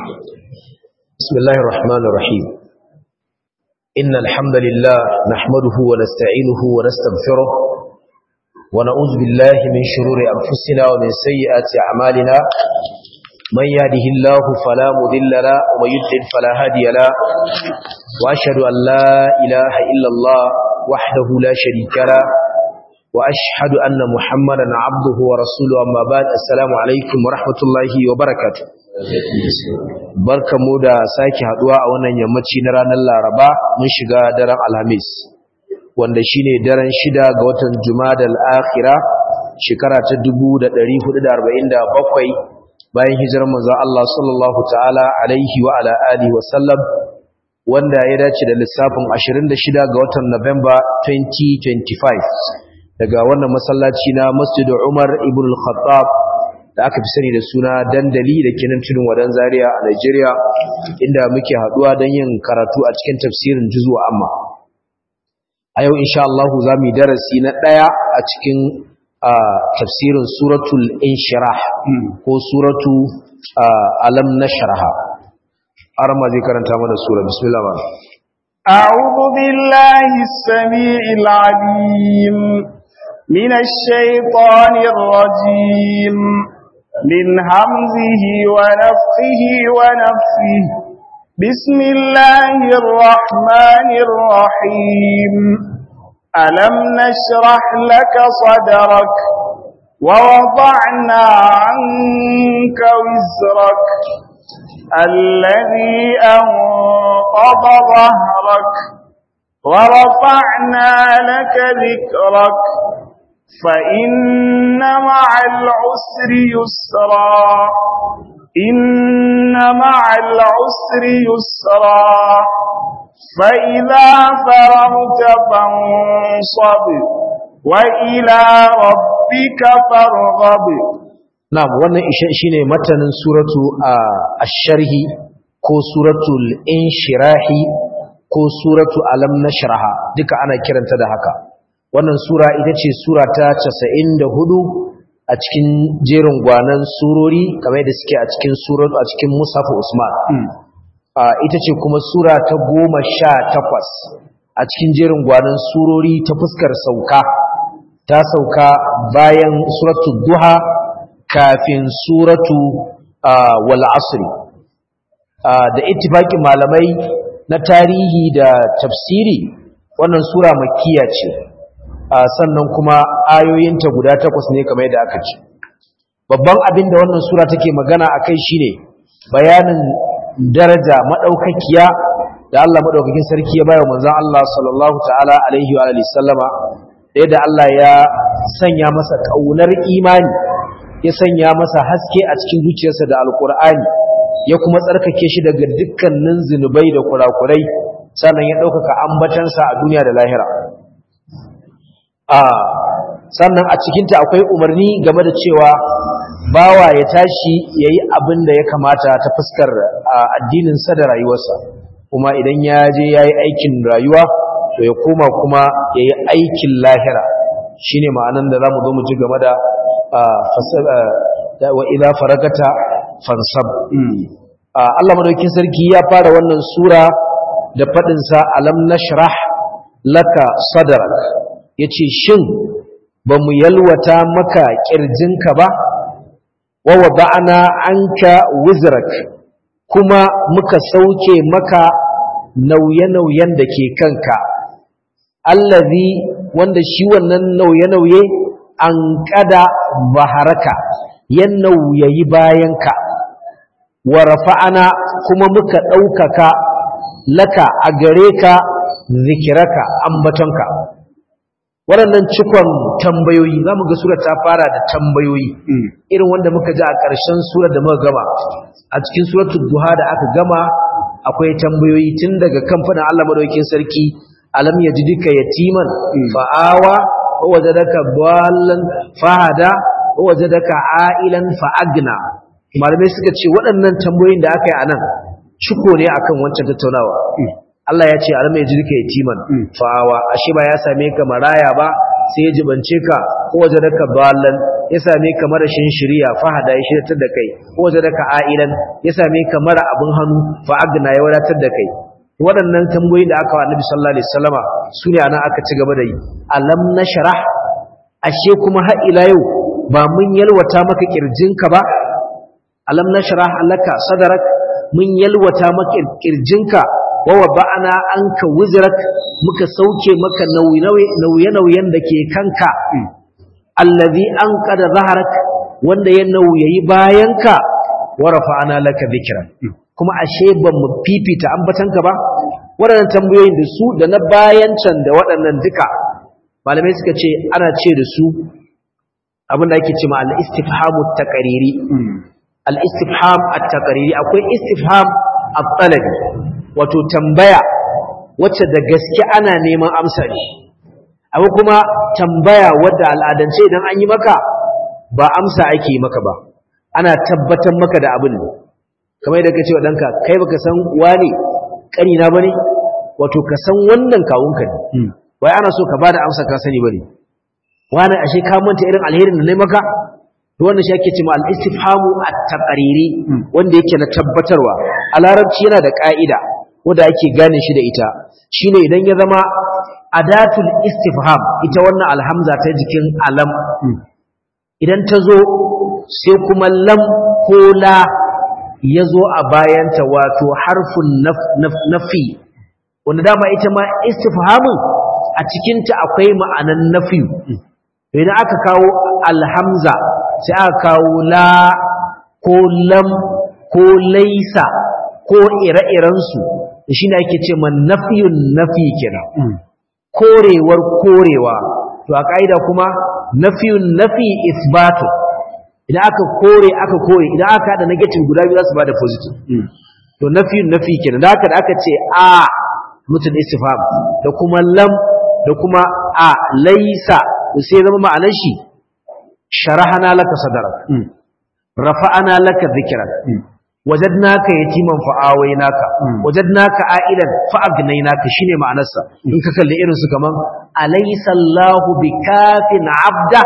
بسم الله الرحمن الرحيم إن الحمد لله نحمده ونستعينه ونستغفره ونعوذ بالله من شرور أنفسنا ومن سيئات أعمالنا من يهده الله فلا مضل له ومن يضلل فلا هادي له وأشهد أن لا إله إلا الله وحده لا شريك له وأشهد أن محمدا عبده ورسوله أما بعد السلام عليكم ورحمة الله وبركاته barkamu da sake haduwa a wannan yammaci na ranar Laraba mun shiga daren Alhamis wanda shine daren shida ga watan Jumadal Akhira shekara ta 1447 bayan hijirar manzo Allah sallallahu ta'ala alaihi wa ala alihi wa sallam wanda ya dace da lissafin 26 ga watan November 2025 daga wannan masallaci na Masjid Umar ibn al-Khattab da aka fi sani da suna dandali da kinan tudun wadan Zaria a Nigeria inda muke haduwa don yin karatu a cikin tafsirin juzu amma a yau insha Allah za mu yi darasi na daya a cikin tafsirin suratul inshirah ko suratu alam nashraha arma zai karanta mana sura bismillah أعوذ بالله السميع العليم من الشيطان الرجيم من همزه ونفخه ونفخه بسم الله الرحمن الرحيم ألم نشرح لك صدرك ووضعنا عنك وزرك الذي أنقض ظهرك ورفعنا لك ذكرك فإن مع العسر يسرا إن مع العسر يسرا فإذا فرغت فانصب وإلى ربك فارغب نعم wannan shine matanin suratu ash-sharhi ko suratul inshirahi ko suratu alam nashraha duka ana kiranta da haka wannan sura ita ce sura ta 94 a cikin jerin gwanan surori kamar da suke a cikin suratu a cikin Musaf Usman ita ce kuma sura ta 18 a cikin jerin gwanan surori ta fuskar sauka ta sauka bayan suratu Duha kafin suratu wal asri da ittifaqin malamai na tarihi da tafsiri wannan sura makkiya ce sannan kuma ayoyinta guda takwas ne kamar yadda aka ce babban abin da wannan sura take magana a kai shine bayanin daraja maɗaukakiya da Allah maɗaukakin sarki ya bayo manzon Allah sallallahu ta'ala alaihi wa alihi sallama yadda Allah ya sanya masa ƙaunar imani ya sanya masa haske a cikin zuciyarsa da alkur'ani ya kuma tsarkake shi daga dukkanin zinubai da kurakurai sannan ya ɗaukaka ambatansa a duniya da lahira a sannan a cikinta akwai umarni game da cewa bawa ya tashi ya yi abin da ya kamata ta fuskar addininsa da rayuwarsa kuma idan ya je ya yi aikin rayuwa to ya koma kuma ya yi aikin lahira shi ne ma'anan da za mu zo mu ji game da wa ila faragata fansab Allah madaukin sarki ya fara wannan sura da faɗinsa alam nashrah laka sadrak ya ce shin ba mu yalwata maka ƙirjinka ba wawa ba'ana an ka wizrak kuma muka sauke maka nauye-nauyen da ke kanka allazi wanda shi wannan nauye-nauye an kada baharaka ya nauyayi bayanka wa rafa'ana kuma muka ɗaukaka laka a gare ka zikiraka ambatonka waɗannan cikon tambayoyi za mu ga sura ta fara da tambayoyi irin wanda muka ji a ƙarshen sura da muka gama a cikin suratul duha da aka gama akwai tambayoyi tun daga kamfanin Allah madaukakin sarki alam yajidika yatiman fa'awa wa wajadaka ballan fahada wa wajadaka ailan fa'agna malamai suka ce waɗannan tambayoyin da aka yi anan ciko ne akan wancan tattaunawa Allah ya ce alam yajidika yatiman fa'awa ashe ba ya same ka maraya ba sai ya jibance ka ko wajadaka ballan ya same ka marashin shiriya fahada ya shiryatar da kai ko wajadaka ailan ya same ka mara abin hannu fa agna ya wadatar da kai waɗannan tambayoyi da aka wa Annabi sallallahu alaihi wasallama su ne anan aka ci gaba da yi alam nashrah ashe kuma har ila yau ba mun yalwata maka kirjinka ba alam nashrah laka sadrak mun yalwata maka kirjinka wa wada'na anka wizrak muka sauke maka nauye-nauyen da ke kanka allazi anqada zahrak wanda ya nauyayi bayanka wa rafa'na laka dhikrak kuma ashe ban mu fifita ambatanka ba waɗannan tambayoyin da su da na bayan can da waɗannan duka malamai suka ce ana ce da su abin da ake ce ma al-istifhamu taqriri al-istifham at-taqriri akwai istifham at-talabi wato tambaya wacce da gaske ana neman amsa ne abu kuma tambaya wadda al'adance idan an yi maka ba amsa ake yi maka ba ana tabbatar maka da abin ne kamar yadda kace wa danka kai baka san wani kanina bane wato ka san wannan kawunka ne wai ana so ka bada amsa ka sani bane wani ashe ka manta irin alherin da nayi maka to wannan shi ake cewa al-istifhamu at-taqriri wanda yake na tabbatarwa a larabci yana da ka'ida wanda ake gane shi da ita shine idan ya zama adatul istifham ita wannan alhamza ta jikin alam idan ta zo sai kuma lam ko la ya zo a bayanta wato harfin nafi wanda dama ita ma istifhamin a cikinta akwai ma'anan nafi idan aka kawo alhamza sai aka kawo la ko lam ko laisa ko ire-irensu shi ne ake ce ma nafiyun nafi kenan korewar korewa to a ƙa'ida kuma nafiyun nafi isbatu idan aka kore aka kore idan aka haɗa negative guda biyu za su ba da positive to nafiyun nafi kenan da haka da aka ce a mutum istifham da kuma lam da kuma a laisa sai zama ma'anar shi sharahana laka sadarak rafa'ana laka dhikrak wajadnaka yatiman fa'awaynaka wajadnaka a'ilan fa'agnaynaka shine ma'anarsa in ka kalli irin su kaman alaysa Allahu bikafin 'abda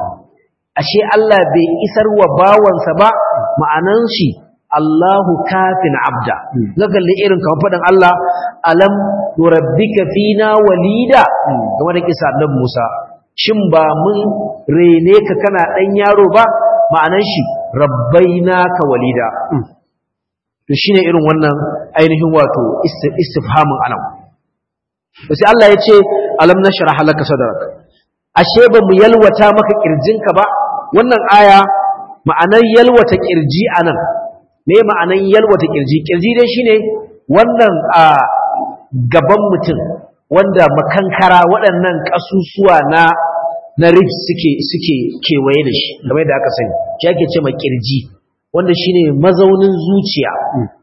ashe Allah bai isar wa bawansa ba ma'anan shi Allahu kafin 'abda ka kalli irin kaman fadan Allah alam nurabbika fina walida kamar da kisa annabi Musa shin ba mun rene ka kana dan yaro ba ma'anan shi rabbainaka walida to shine irin wannan ainihin wato istifhamin alam to sai Allah ya ce alam nashrah laka sadrak ashe ba mu yalwata maka kirjinka ba wannan aya ma'anar yalwata kirji anan me ma'anar yalwata kirji kirji dai shine wannan a gaban mutum wanda makankara waɗannan kasusuwa na na ribs suke suke kewaye da shi kamar da aka sani shi ake ce ma kirji wanda shine mazaunin zuciya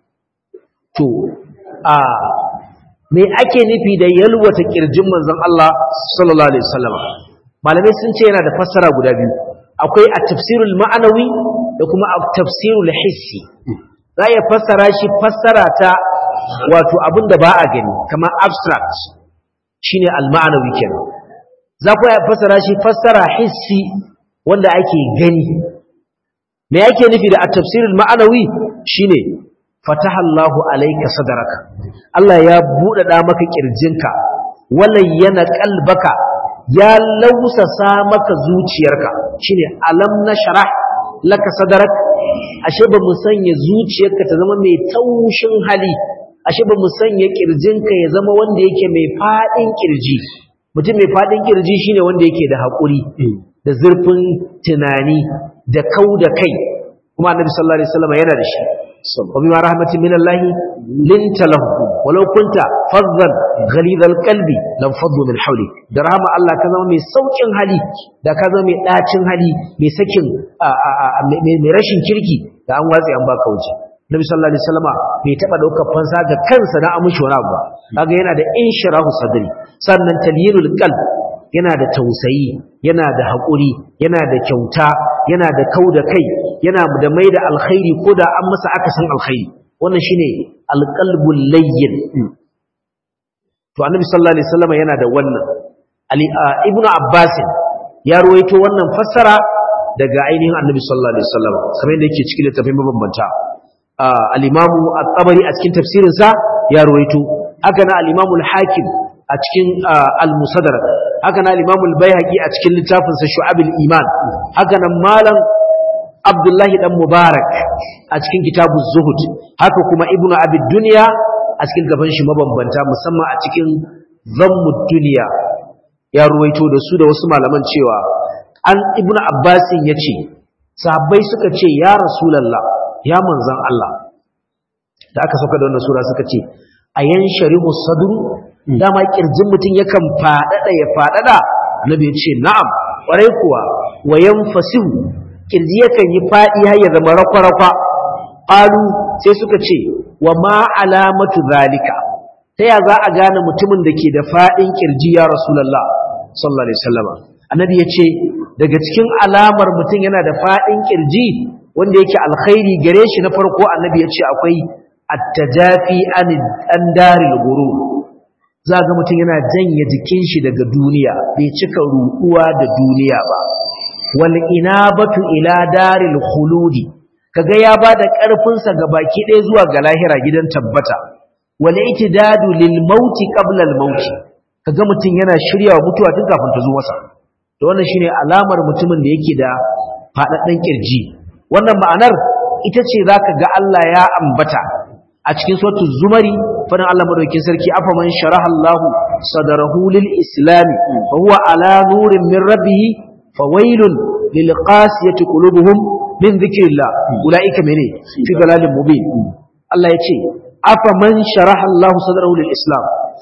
to a me ake nufi da yalwata kirjin manzon Allah sallallahu alaihi wasallam malamai sun ce yana da fassara guda biyu akwai at-tafsirul ma'anawi da kuma at-tafsirul hissi za ya fassara shi fassara ta wato abinda ba a gani kamar abstract shine al-ma'anawi kenan za ku ya fassara shi fassara hissi wanda ake gani me yake nufi da at-tafsirul ma'anawi shine fataha Allahu alayka sadraka Allah ya buɗaɗa maka kirjinka yana qalbaka ya lausasa maka zuciyarka shine alam nashrah laka sadrak ashe ba mu sanya zuciyarka ta zama mai taushin hali ashe ba mu sanya kirjinka ya zama wanda yake mai fadin kirji mutum mai fadin kirji shine wanda yake da haƙuri da zurfin tunani da kau da kai kuma annabi sallallahu alaihi wasallam yana da shi wa bima rahmatin min Allah linta lahu walau kunta faddan ghalidhal qalbi lam faddu min hawli da rahama Allah ka zama mai saukin hali da ka zama mai dacin hali mai sakin mai rashin kirki da an watsi an baka wuce Nabi sallallahu alaihi wasallama bai taba daukar fansa ga kansa na amushi wani abu ba kaga yana da inshirahu sadri sannan talyinul qalb yana da tausayi yana da haƙuri yana da kyauta yana da kau da kai yana da mai da alkhairi ko da an masa akasin alkhairi wannan shine alqalbul layyin to annabi sallallahu alaihi wasallam yana da wannan ali ibn abbas ya ruwaito wannan fassara daga ainihin annabi sallallahu alaihi wasallam kamar yadda yake cikin littafin mabambanta al-imamu at-tabari a cikin tafsirin sa ya ruwaito haka na al-imamu al-hakim a cikin al-musaddarak haka na al-imamu al-baihaqi a cikin littafin sa shu'abul iman haka nan malam abdullahi dan mubarak a cikin kitabuz zuhud haka kuma ibnu abid dunya a cikin gaban shi mabambanta musamman a cikin zammud dunya ya ruwaito da su da wasu malaman cewa an ibnu abbasin yace sahabbai suka ce ya rasulullah ya manzan Allah da aka sauka da wannan sura suka ce ayan sharihu sadru dama kirjin mutum yakan fadada ya fadada annabi ya ce na'am kwarai kuwa wayan fasihu kirji yakan yi fadi har ya zama rakwa-rakwa qalu sai suka ce wa ma alamatu zalika ta ya za a gane mutumin da ke da fadin kirji ya rasulullah sallallahu alaihi wasallam annabi ya ce daga cikin alamar mutum yana da fadin kirji wanda yake alkhairi gare shi na farko annabi ya ce akwai at-tajafi an daril ghurur za ga mutum yana janye jikin shi daga duniya bai cika ruɗuwa da duniya ba wal inabatu ila daril khuludi kaga ya bada karfin sa ga baki ɗaya zuwa ga lahira gidan tabbata wal itidadu lil mauti qabla al mauti kaga mutum yana shiryawa mutuwa tun kafin ta zo masa to wannan shine alamar mutumin da yake da fadaddan kirji wannan ma'anar ita ce zaka ga Allah ya ambata a cikin suratul zumari fadin Allah madaukakin sarki afa man sharaha Allah sadarahu lil islam fa huwa ala nurin min rabbih fawailun lil qasiyati qulubuhum min dhikrillah ulaika mene fi dalalin mubin Allah yace afa man sharaha Allah sadarahu lil islam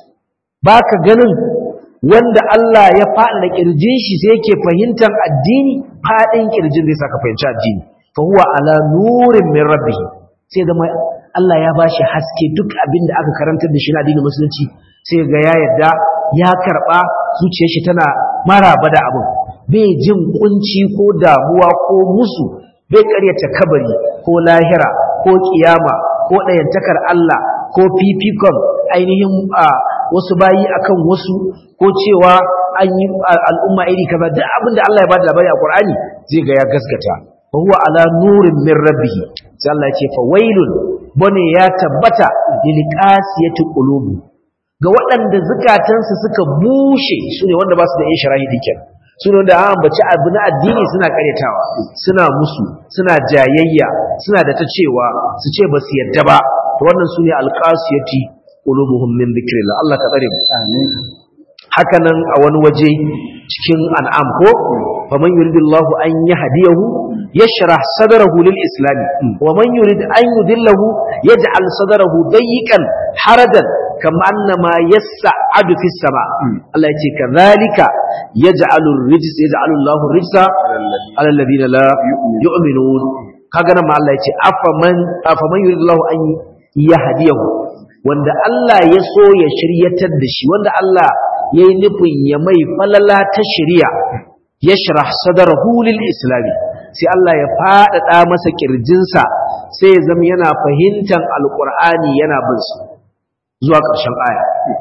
baka ganin wanda Allah ya faɗa da kirjin shi sai yake fahimtar addini faɗin kirjin zai saka fahimci addini fa huwa ala nurin min rabbih sai zama Allah ya bashi haske duk abin da aka karantar da shi na addinin musulunci sai ga ya yadda ya karba zuciyar shi tana maraba da abin bai jin kunci ko damuwa ko musu bai karyata kabari ko lahira ko kiyama ko ɗayantakar Allah ko fifikon ainihin wasu bayi akan wasu ko cewa an yi al'umma iri kaza duk abin da Allah ya bada labari a Qur'ani zai ga ya gaskata fa huwa ala nurin min rabbih sai Allah ya ce fa wailun bane ya tabbata lil qasiyati qulubi ga waɗanda zukatansu suka bushe sune wanda ba su da yin sharahi dikin sune wanda an ambaci abu na addini suna karyatawa suna musu suna jayayya suna da ta cewa su ce ba su yadda ba to wannan sune alqasiyati qulubuhum min dhikrillah Allah ka tsare mu amin haka nan a wani waje cikin an'am ko faman yuridullahu an yahdiyahu yashrah sadrahu lil islam wa man yurid an yudillahu yaj'al sadrahu dayyqan harajan kama annama yas'adu fis sama Allah yace kadhalika yaj'alu ar-rijs yaj'alu Allahu ar-rijsa ala alladhina la yu'minun kaga nan ma Allah yace afaman afaman yuridullahu an yahdiyahu wanda Allah ya so ya shiryatar da shi wanda Allah ya yi nufin ya mai falala ta shirya ya shirah sadarahu lil islami sai Allah ya faɗaɗa masa ƙirjinsa sai ya zama yana fahimtar alƙur'ani yana bin su zuwa ƙarshen aya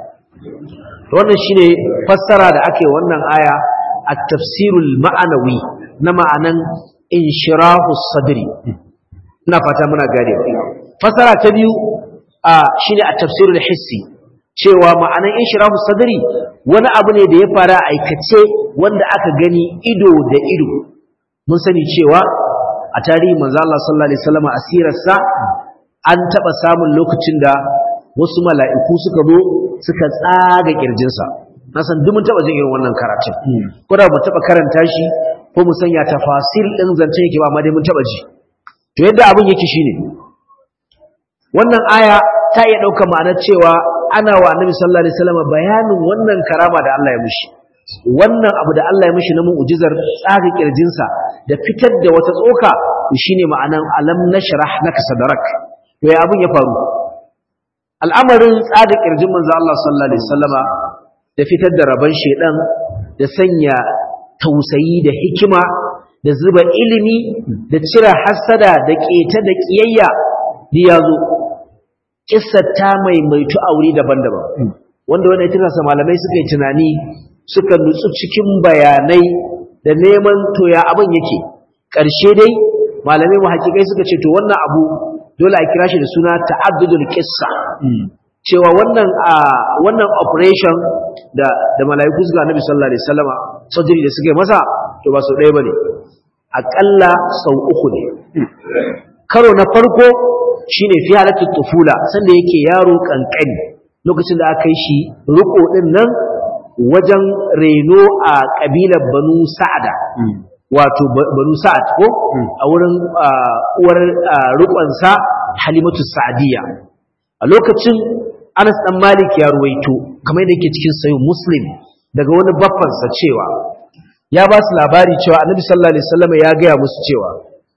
wannan shine fassara da ake wannan aya a tafsirul ma'anawi na ma'anan inshirahu sadri ina fata muna gane fassara ta biyu shine a tafsirul hissi cewa ma'anan inshirahu sadri wani abu ne da ya fara aikace wanda aka gani ido da ido mun sani cewa a tarihi manzo Allah sallallahu alaihi wasallam asirarsa an taba samun lokacin da wasu mala'iku suka zo suka tsaga kirjinsa na san duk mun taba jin irin wannan karatun ko da mu taba karanta shi ko mu sanya tafasil din zance yake ba amma dai mun taba ji to yadda abin yake shine wannan aya ta iya ɗaukar ma'anar cewa ana wa annabi sallallahu alaihi wasallam bayanin wannan karama da Allah ya mishi wannan abu da Allah ya mishi na mu'jizar tsaga kirjinsa da fitar da wata tsoka shine ma'anan alam nashrah laka sadrak to ya abun ya faru al'amarin tsaga kirjin manzo Allah sallallahu alaihi wasallama da fitar da raban shedan da sanya tausayi da hikima da zuba ilimi da cire hasada da keta da kiyayya ya zo kissar ta maimaitu a wuri daban-daban wanda wanda ya sa malamai suka yi tunani suka nutsu cikin bayanai da neman toya abin yake ƙarshe dai malamai muhaqqiqai suka ce to wannan abu dole a kira shi da suna ta'addudul qissa cewa wannan wannan operation da da malaiku suka annabi sallallahu alaihi wasallama surgery da suka yi masa to ba sau ɗaya bane akalla sau uku ne karo na farko shine fi halatul tufula sanda yake yaro kankani lokacin da aka yi shi riko din nan wajen reno a kabilar banu sa'ada wato banu sa'ad ko a wurin uwar rikonsa halimatu sa'adiyya a lokacin anas dan malik ya ruwaito kamar yadda yake cikin sayo muslim daga wani baffansa cewa ya ba su labari cewa annabi sallallahu alaihi wasallam ya gaya musu cewa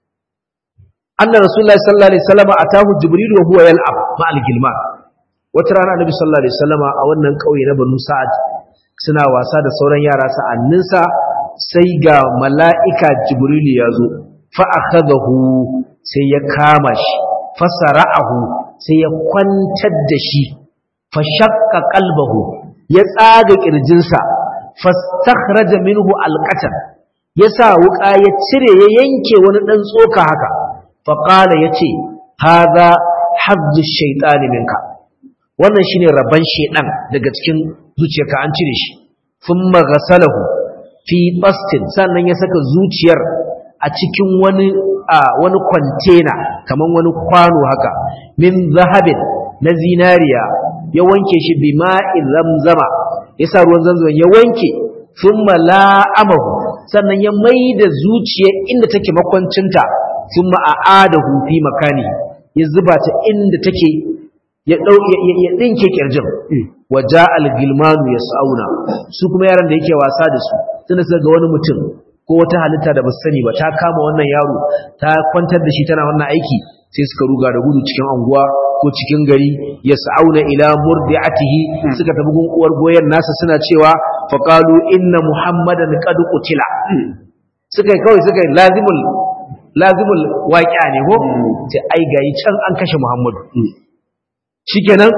anna rasulullahi sallallahu alaihi wasallam atahu jibril wa huwa yal'ab ma'al gilman wata rana annabi sallallahu alaihi wasallam a wannan kauye na banu sa'ad suna wasa da sauran yara sa'anninsa sai ga mala'ika jibrilu ya zo fa'akadahu sai ya kama shi fasara'ahu sai ya kwantar da shi fashakka kalbahu ya tsaga ƙirjinsa fastakhraja minhu alqatan ya sa wuƙa ya cire ya yanke wani ɗan tsoka haka faƙala ya ce haza hazzu shaitani minka wannan shine rabban shaiɗan daga cikin zuciyarka an cire shi thumma ghasalahu fi bastin sannan ya saka zuciyar a cikin wani a wani kwantena kaman wani kwano haka min zahabin na zinariya ya wanke shi bima'in zamzama ya sa ruwan zamzama ya wanke thumma la'amahu sannan ya maida zuciyar inda take makwancinta thumma a'adahu fi makani ya zuba ta inda take ya dau ya dinke kirjin waja al-gilmanu yas'auna su kuma yaran da yake wasa da su tunda suka ga wani mutum ko wata halitta da ba sani ba ta kama wannan yaro ta kwantar da shi tana wannan aiki sai suka ruga da gudu cikin anguwa ko cikin gari yas'auna ila murdi'atihi suka tafi gun uwar goyen nasa suna cewa faqalu inna muhammadan qad qutila suka kawai suka lazimul lazimul waqi'a ne ko sai ai gayi can an kashe muhammadu shikenan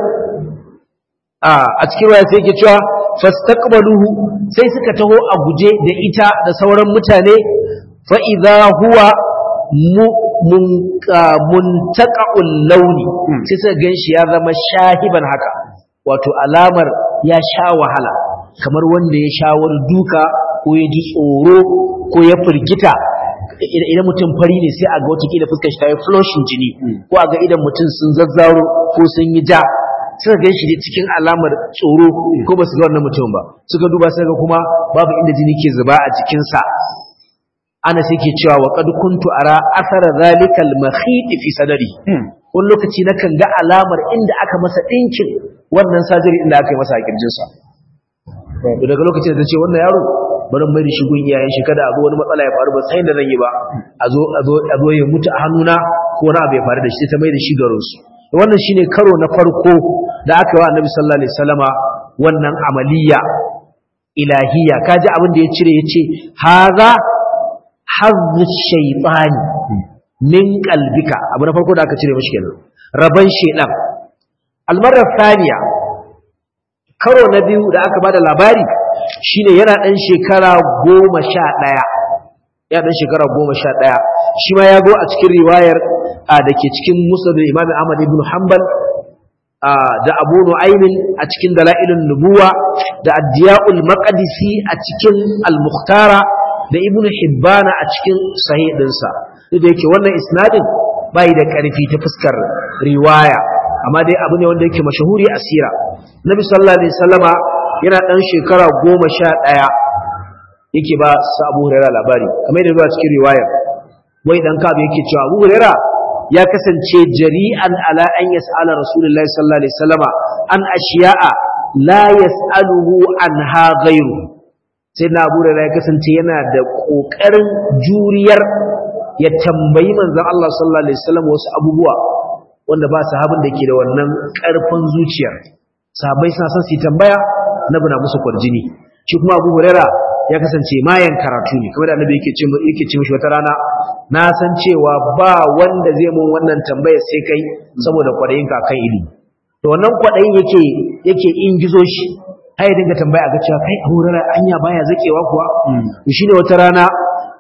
a cikin waya sai yake cewa fastaqbaluhu sai suka taho a guje da ita da sauran mutane fa idza huwa muntaqa'ul launi sai suka ganshi ya zama shahiban haka wato alamar ya sha wahala kamar wanda ya sha wani duka ko ya ji tsoro ko ya firgita idan mutum fari ne sai a ga wata kila fuskar shi ta yi flushing jini ko a ga idan mutum sun zazzaro ko sun yi ja suka gan shi cikin alamar tsoro ko ba su ga wannan mutum ba suka duba sai ga kuma babu inda jini ke zuba a jikinsa ana sai ke cewa wa qad kuntu ara athara zalika al-makhit fi sadri wani lokaci na kan ga alamar inda aka masa dinkin wannan sajiri inda aka yi masa a kirjinsa daga lokacin da ce wannan yaro bari mai da shigun iyayen shi kada a zo wani matsala ya faru ba sai da zan yi ba a zo a zo a zo ya mutu a hannuna ko wani abu ya faru da shi ta mai da shi garin su wannan shine karo na farko da aka yi wa annabi sallallahu alaihi wasallama wannan amaliya ilahiyya kaji abin da ya cire yace haza hazzu shaytani min qalbika abu na farko da aka cire mishi kenan raban shedan almarar thaniya karo na biyu da aka bada labari shine yana dan shekara goma sha ɗaya ya dan shekara goma sha ɗaya shi ma ya go a cikin riwayar da ke cikin musnad imam ahmad ibn hanbal da abu nu'aymin a cikin dalailun nubuwa da addiya'ul maqdisi a cikin al-mukhtara da ibn hibbana a cikin sahih dinsa duk da yake wannan isnadin bai da karfi ta fuskar riwaya amma dai abu ne wanda yake mashahuri a sira nabi sallallahu alaihi wasallama yana dan shekara goma sha ɗaya yake ba su abu huraira labari kamar yadda zuwa cikin riwayar wai dan kabu yake cewa abu huraira ya kasance jari'an ala an yas'ala rasulullahi sallallahu alaihi wasallama an ashiya'a la yas'aluhu anha ghayru sai na abu huraira ya kasance yana da kokarin juriyar ya tambayi manzon Allah sallallahu alaihi wasallam wasu abubuwa wanda ba sahabin da ke da wannan karfin zuciyar sahabbai suna son su tambaya annabi na musu kwarjini shi kuma Abu Huraira ya kasance mayan karatu ne kamar da annabi yake ce yake ce mishi wata rana na san cewa ba wanda zai mun wannan tambaya sai kai saboda kwadayin ka kan ilimi to wannan kwadayin yake yake ingizo shi har ya dinga tambaya ga cewa kai Abu Huraira anya baya zakewa kuwa to shine wata rana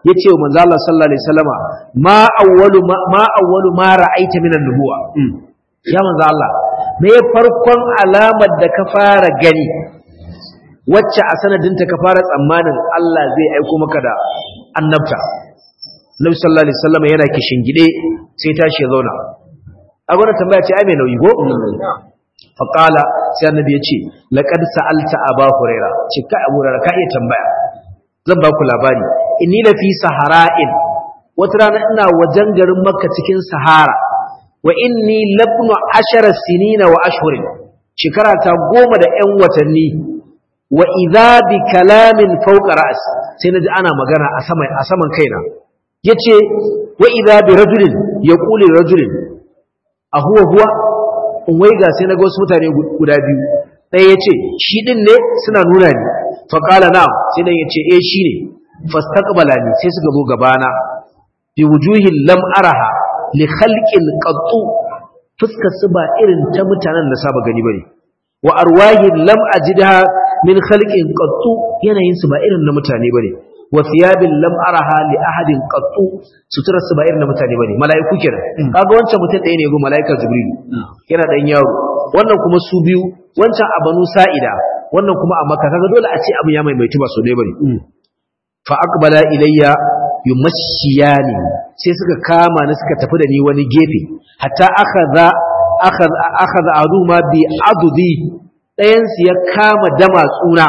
yace wa manzo Allah sallallahu alaihi wasallama ma awwalu ma awwalu ma ra'aita min an-nubuwa ya manzo Allah me farkon alamar da ka fara gani wacce a sanadinta ka fara tsammanin Allah zai aiko maka da annabta Nabi sallallahu alaihi wasallam yana gide sai tashi ya zauna a gwada tambaya ce ai mai nauyi ko fa qala sai annabi ya ce laqad sa'alta aba huraira ce ka abu huraira ka iya tambaya zan ba ku labari inni la fi sahara'in wata rana ina wajen garin makka cikin sahara wa inni labnu ashara sinina wa ashhurin shekara ta goma da yan watanni wa idza bi kalamin fawqa ra's sai naji ana magana a saman a saman kaina yace wa idza bi rajulin yaqulu rajulin a huwa huwa in waiga sai naga wasu mutane guda biyu ɗaya yace shi din ne suna nuna ni fa qala na'am sai dan yace eh shine fastaqbalani sai suka zo gabana bi wujuhin lam araha li khalqin qattu fuskar su ba irin ta mutanen da saba gani bane wa arwahin lam ajidha min khalqin qattu yanayin su ba irin na mutane bane wa thiyabin lam araha li ahadin qattu suturar su ba irin na mutane bane mala'iku kenan kaga wancan mutum ɗaya ne go mala'ikar jibril yana dan yaro wannan kuma su biyu wancan a banu sa'ida wannan kuma a makka kaga dole a ce abu ya maimaitu ba so ne bane fa aqbala ilayya yumashiyani sai suka kama ni suka tafi da ni wani gefe hatta akhadha akhadha akhadha aduma bi adudi dayan su ya kama dama tsuna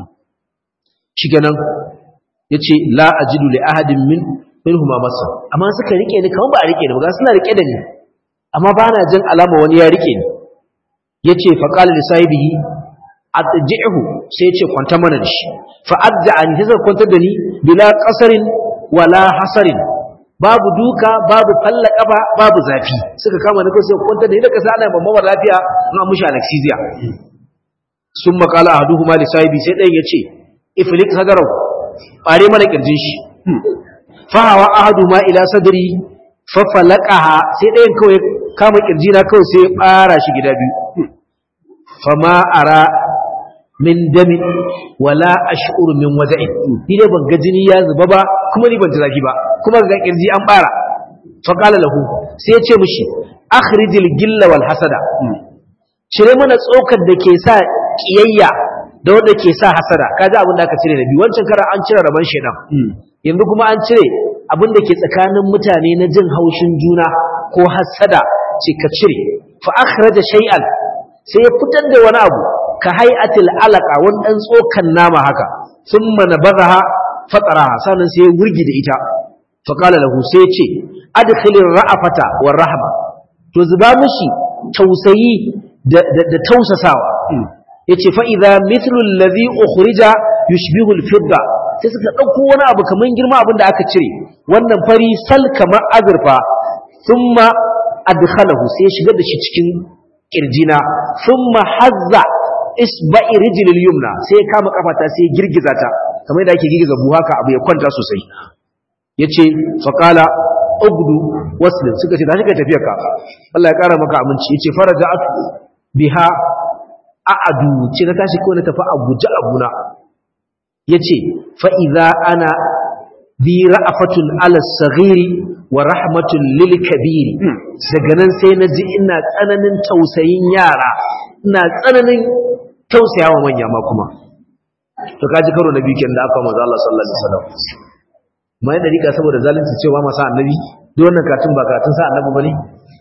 shiganan yace la ajidu li ahadin min minhuma masa amma suka rike ni kamar ba a rike ni ba suna rike da ni amma ba na jin alama wani ya rike ni yace fa qala li sahibihi atji'hu sai yace kwanta mana da shi fa adja'ani sai suka kwantar da ni bila qasarin wala hasarin babu duka babu falla kafa babu zafi suka kama ni ko sai kwantar da ni da kasa ana mamman lafiya na mushi anesthesia sun makala ahaduhuma li sahibi sai ɗayan yace iflik sadarau bare mana kirjin shi fa hawa ahaduma ila sadri fa falaqaha sai ɗayan kawai kama kirjina kawai sai ya bara shi gida biyu fama ara min dami wala ash'uru min waja'in ni dai ban ga jini ya zuba ba kuma ni ban ji zafi ba kuma ga kirji an bara fa qala lahu sai ya ce mishi akhrijil gilla wal hasada cire mana tsokar da ke sa kiyayya da wanda ke sa hasada kaji abin da aka cire da biyu wancan kara an cire raban shedan yanzu kuma an cire abin da ke tsakanin mutane na jin haushin juna ko hasada ce ka cire fa akhraja shay'an sai ya fitar da wani abu ka hay'atil alaqa wani dan tsokan nama haka thumma nabaghaha fataraha sannan sai ya wurgi da ita fa qala lahu sai ya ce adkhilir ra'afata war rahma to zuba mishi tausayi da da tausasawa yace fa idza mithlu alladhi ukhrija yushbihu al-fidda sai suka dauko wani abu kaman girma abin da aka cire wannan fari sal kamar azurfa thumma adkhalahu sai ya shigar da shi cikin kirjina thumma hazza isba'i rijlil yumna sai ya kama kafata sai ya girgiza ta kamar da ake girgiza buhu haka abu ya kwanta sosai yace fa qala ugdu waslin suka ce da shi ka tafiya ka Allah ya kara maka aminci yace faraja'atu biha a'adu ce na tashi kawai na tafi a guje abuna yace fa idza ana bi ra'afatun ala saghiri wa rahmatun lil kabiri daga nan sai na ji ina tsananin tausayin yara ina tsananin tausayawa manya ma kuma to kaji karo na biyu kenan da aka manzo Allah sallallahu alaihi wasallam mai da rika saboda zalunci cewa masa annabi duk wannan katun ba katun sa annabi bane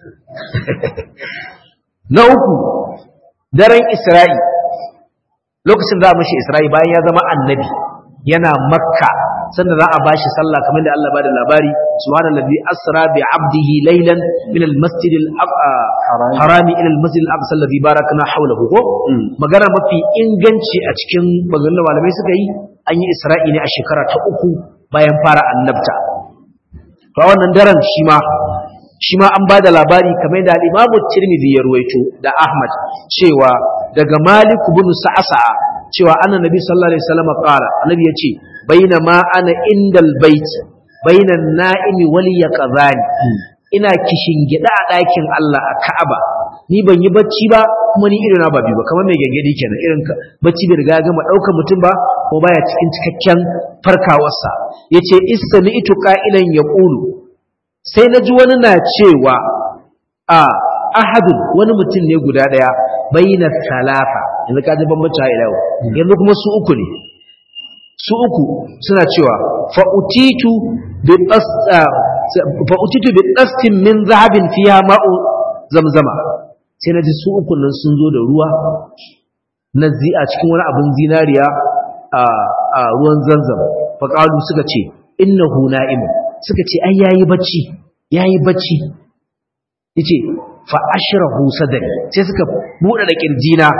na uku daren Isra'i lokacin za a mashi Isra'i bayan ya zama annabi yana makka sanda za a bashi sallah kamar da Allah bada labari subhanallazi asra bi abdihi laylan min almasjid harami ila almasjid al-aqsa alladhi barakna hawlahu ko magana mafi inganci a cikin maganganun malamai suka yi an yi Isra'i ne a shekara ta uku bayan fara annabta to wannan daren shi ma shi ma an bada labari kamar da al-Imam Tirmidhi ya ruwaito da Ahmad cewa daga Malik ibn Sa'sa'a cewa annabi sallallahu alaihi wasallam qala annabi yace bainama ana indal bait bainan na'imi wal yaqzani ina kishin gida a ɗakin Allah a Ka'aba ni ban yi bacci ba kuma ni irin na ba biyu ba kamar mai gangadi kenan irin bacci bai riga ya gama daukar mutum ba ko baya cikin cikakken farkawarsa yace istami'tu qa'ilan yaqulu sai naji wani na cewa a ahadun wani mutum ne guda daya bayyana talata yanzu ka ji bambanci ila yau yanzu kuma su uku ne su uku suna cewa fa utitu bi fa utitu bi dastin min zahabin fiha ma'u zamzama sai na ji su uku nan sun zo da ruwa na zi a cikin wani abin zinariya a ruwan zanzam faƙalu suka ce innahu na'im suka ce ai yayi bacci yayi bacci yace fa ashrahu sadri sai suka bude da kirjina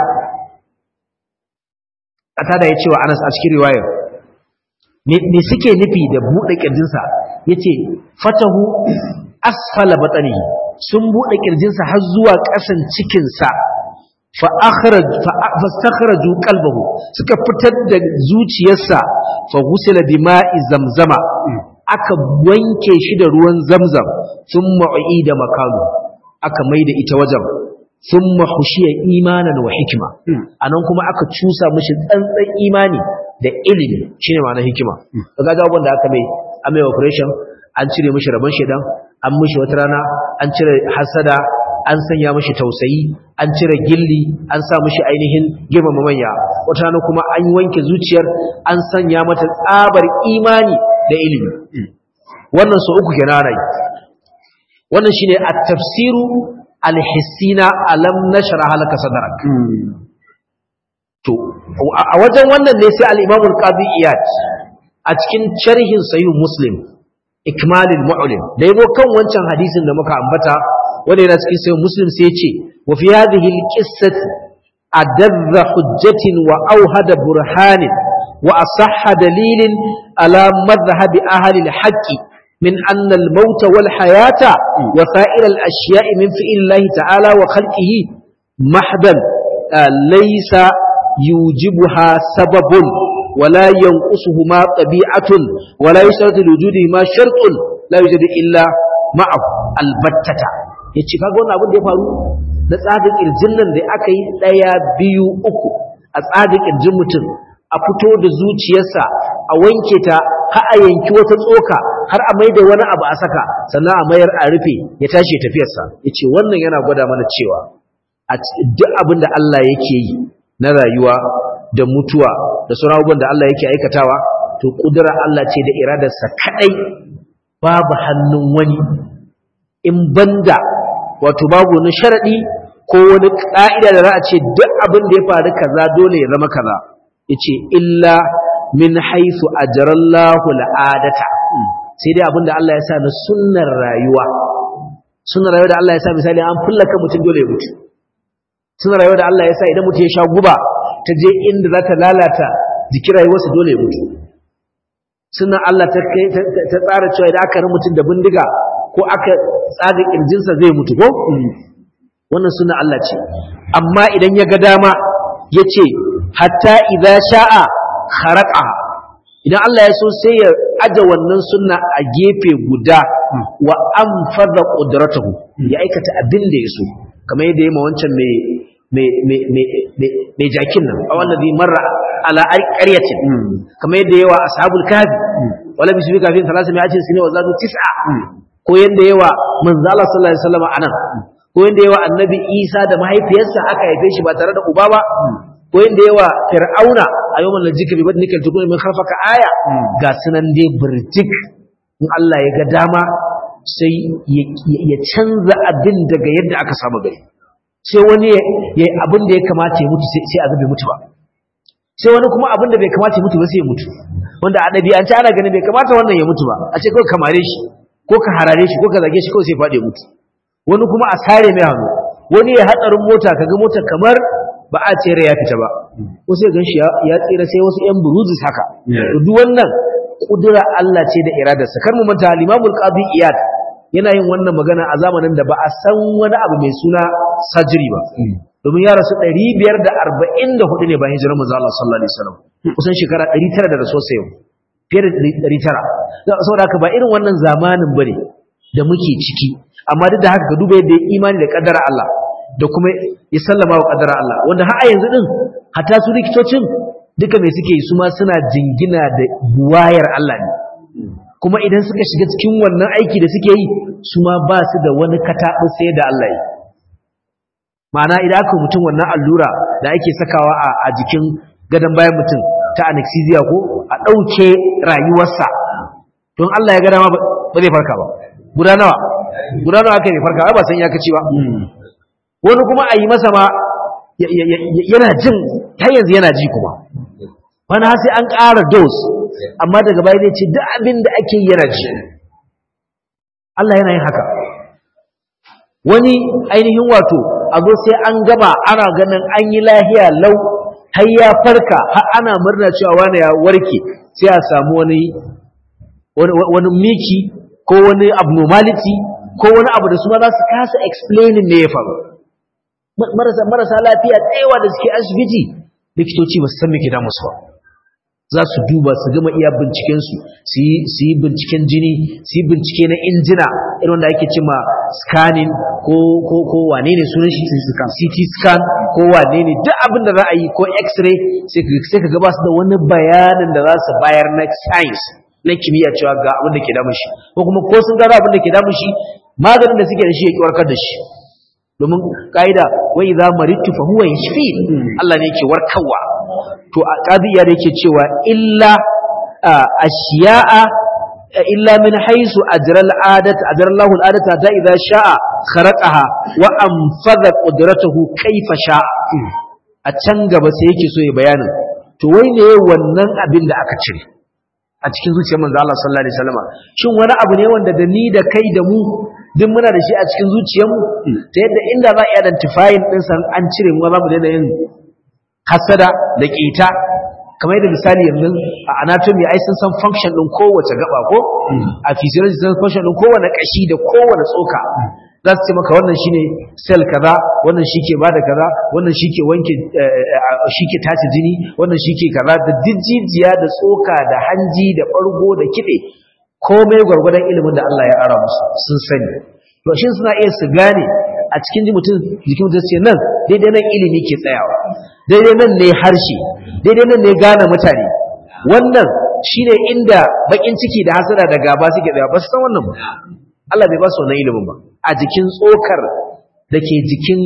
ata da yace wa Anas a cikin riwayar me suke nufi da bude kirjinsa yace fatahu asfala batnihi sun buɗe ƙirjinsa har zuwa ƙasan cikinsa fastakharaju qalbahu suka fitar da zuciyarsa fa ghusila bima'i zamzama aka wanke shi da ruwan zamzam thumma uida makanu aka maida ita wajen thumma hushiya imanan wa hikma anan kuma aka cusa mishi tsantsan imani da ilimi shine ma'anar hikima kaga jawabin da aka mai amai operation an cire mishi rabon shedan an mishi wata rana an cire hasada an sanya mishi tausayi an cire gilli an sa mishi ainihin girmama manya wata rana kuma an wanke zuciyar an sanya mata tsabar imani da ilimi wannan su uku kenan rai wannan shine at-tafsiru al-hissina alam nashra halaka sadrak to a wajen wannan ne sai al-imam al-qadi iyad a cikin sharhin sahih muslim ikmalil mu'lim da yabo kan wancan hadisin da muka ambata wanda yana cikin sai muslim sai ya ce wa fi hadhihi alqissati adadha hujjatin wa awhada burhanin wa asahha dalilin ala madhhab ahli alhaqq min anna almaut wal hayata wa sa'ir alashya'i min fi'lillahi ta'ala wa khalqihi mahdan laysa yujibuha sababun ولا ينقصهما طبيعة ولا يشترط لوجودهما شرط لا يوجد إلا معه البتة yace kaga wannan abin da ya faru na tsadin kirjin nan da aka yi daya biyu uku a tsadin kirjin mutum a fito da zuciyarsa a wanke ta har a yanki wata tsoka har a maida wani abu a saka sannan a mayar a rufe ya tashi tafiyarsa yace wannan yana gwada mana cewa a duk abin da Allah yake yi na rayuwa da mutuwa da sauran abubuwan da Allah yake aikatawa to kudura Allah ce da iradarsa kadai babu hannun wani in banda wato babu wani sharadi ko wani ka'ida da za a ce duk abin da ya faru kaza dole ya zama kaza yace illa min haythu ajrallahu al'adata sai dai abin da Allah ya sa na sunnar rayuwa sunnar rayuwa da Allah ya sa misali an fullaka mutum dole ya mutu sunnar rayuwa da Allah ya sa idan mutum ya sha guba ta je inda za ta lalata jikin rayuwarsa dole ya mutu suna Allah ta tsara cewa idan aka rin mutum da bindiga ko aka tsaga kirjinsa zai mutu ko wannan suna Allah ce amma idan ya ga dama ya ce hatta idan sha'a haraka idan Allah ya so sai ya aje wannan sunna a gefe guda wa an fada ƙudratahu ya aikata abin da ya so kamar yadda ya ma wancan mai jakin nan a wannan zai marra ala ƙaryatin kamar yadda yawa ashabul kahfi wala bisu bi kafin talasa mai ajin sine wa zadu tis'a ko yadda yawa manzala sallallahu alaihi wasallam anan ko yadda yawa annabi isa da mahaifiyarsa aka haife shi ba tare da uba ba ko yadda yawa fir'auna a yawan lajika bi badnika tukun min kharfaka aya ga sunan dai birtik in Allah ya ga dama sai ya canza abin daga yadda aka samu gari sai wani ya yi abin da ya kamata ya mutu sai a zabe mutu ba sai wani kuma abin da bai kamata ya mutu ba sai ya mutu wanda a ɗabi'ance ana ganin bai kamata wannan ya mutu ba a ce kawai kamare shi ko ka harare shi ko ka zage shi kawai sai faɗi ya mutu wani kuma a sare mai hannu wani ya hatsarin mota kaga mota kamar ba a ce ya fita ba ko sai gan shi ya tsira sai wasu yan buruzis haka duk wannan kudura Allah ce da iradarsa kar mu manta al-Imamul Qadi Iyad yana yin wannan magana a zamanin da ba a san wani abu mai suna sajiri ba domin ya rasu 544 ne bayan hijirar manzo Allah sallallahu alaihi wasallam kusan shekara 900 da rasuwa sai fiye da 900 saboda haka ba irin wannan zamanin bane da muke ciki amma duk da haka ka duba yadda imani da kaddara Allah da kuma ya sallama wa kadara Allah wanda har a yanzu din hatta su likitocin duka mai suke yi su ma suna jingina da buwayar Allah ne kuma idan suka shiga cikin wannan aiki da suke yi su ma ba su da wani kataɓi sai da Allah yi ma'ana idan aka mutum wannan allura da ake sakawa a jikin gadon bayan mutum ta anesthesia ko a ɗauke rayuwarsa don Allah ya gada ma ba zai farka ba guda nawa guda nawa aka yi farka ba san ya kaci ba wani kuma a yi masa ma yana jin har yanzu yana ji kuma wani har sai an ƙara dos amma daga baya zai ce duk abin da ake yi yana ji Allah yana yin haka wani ainihin wato a zo sai an gaba ana ganin an yi lahiya lau har ya farka har ana murna cewa wani ya warke sai a samu wani wani miki ko wani abnormality ko wani abu da su ma za su kasa explaining ne ya faru marasa marasa lafiya tsayawa da suke asibiti likitoci ba su san me ke damu su ba za su duba su gama iya bincikensu su yi binciken jini su yi bincike na injina irin wanda ake cima scanning ko ko ko wane ne sunan shi CT scan ko wane ne duk abin da za a yi ko x-ray sai ka gaba su da wani bayanin da za su bayar na science na kimiyya cewa ga abin da ke damun shi ko kuma ko sun gano abin da ke damun shi maganin da suke da shi ya ki warkar da shi domin ka'ida wa idza maridtu fa huwa yashfi Allah ne yake warkarwa to a qadiya da yake cewa illa ashiya'a illa min haisu ajra al'adat ajra Allahu al'adata ta idza sha'a kharaqaha wa anfadha qudratuhu kayfa sha'a a can gaba sai yake so ya bayani to wai ne wannan abin da aka cire a cikin zuciyar manzo Allah sallallahu alaihi wasallam shin wani abu ne wanda da ni da kai da mu duk muna da shi a cikin zuciyarmu ta yadda inda za a identifying din san an cire mu za mu daina yin hasada da kita kamar yadda misali yanzu a anatomy ai sun san function din kowace gaba ko a physiology sun san function din kowane kashi da kowane tsoka za su ce maka wannan shine cell kaza wannan shike bada kaza wannan shike wanke shike tace jini wannan shike kaza da jijjijiya da tsoka da hanji da bargo da kide komai gwargwadon ilimin da Allah ya ara musu sun sani to shin suna iya su gane a cikin ji mutum jikin mutum sai nan daidai nan ilimi ke tsayawa daidai nan ne harshe daidai nan ne gane mutane wannan shine inda bakin ciki da hasada da gaba suke tsaya ba su san wannan ba Allah bai ba su wannan ilimin ba a jikin tsokar da ke jikin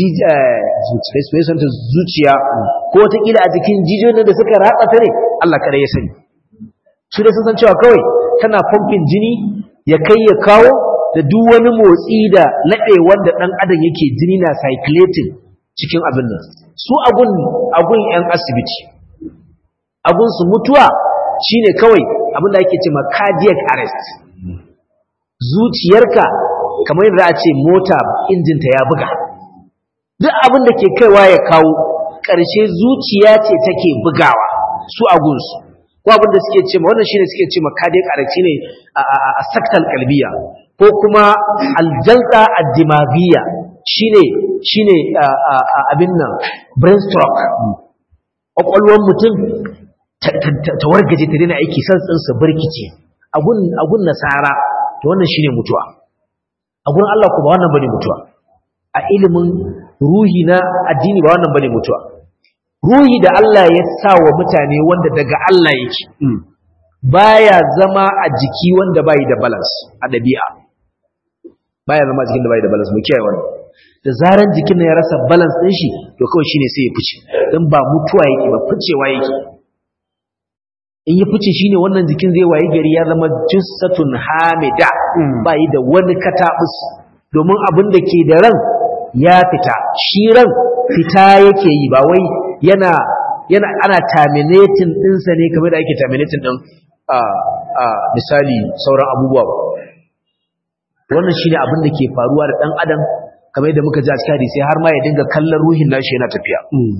zuciya ko wataƙila a jikin jijiyoyin da suka ratsa ta ne Allah kada ya sani su da sun san cewa kawai tana pumping jini ya kai ya kawo da duk wani motsi da laɗe wanda ɗan adam yake jini na circulating cikin abin nan su agun agun yan asibiti agun su mutuwa shine kawai abin da ake cewa cardiac arrest zuciyarka kamar yadda a ce mota injinta ya buga duk abin da ke kaiwa ya kawo ƙarshe zuciya ce take bugawa su agunsu ko abin da suke ce ma wannan shine suke ce ma cardiac arrest ne a saktal kalbiya ko kuma aljalta ad-dimaghiya shine shine abin nan brain stroke kwakwalwar mutum ta wargaje ta daina aiki santsin su birkice agun agun nasara to wannan shine mutuwa a gurin Allah ko ba wannan bane mutuwa a ilimin ruhi na addini ba wannan bane mutuwa ruhi da Allah ya sa wa mutane wanda daga Allah yake baya zama a jiki wanda bai da balance a dabi'a baya zama a jikin da bai da balance mu kiyaye wannan da zaran jikin ya rasa balance din shi to kawai shine sai ya fice dan ba mutuwa yake ba ficewa yake in ya fice shine wannan jikin zai waye gari ya zama jussatun hamida bai da wani katabus domin abin da ke da ran ya fita shi ran fita yake yi ba wai yana yana ana terminating ɗinsa ne kamar da ake terminating ɗin a a misali sauran abubuwa ba wannan shine abin da ke faruwa da ɗan adam kamar yadda muka ji a cikin hadisi har ma ya dinga kallon ruhin nashi yana tafiya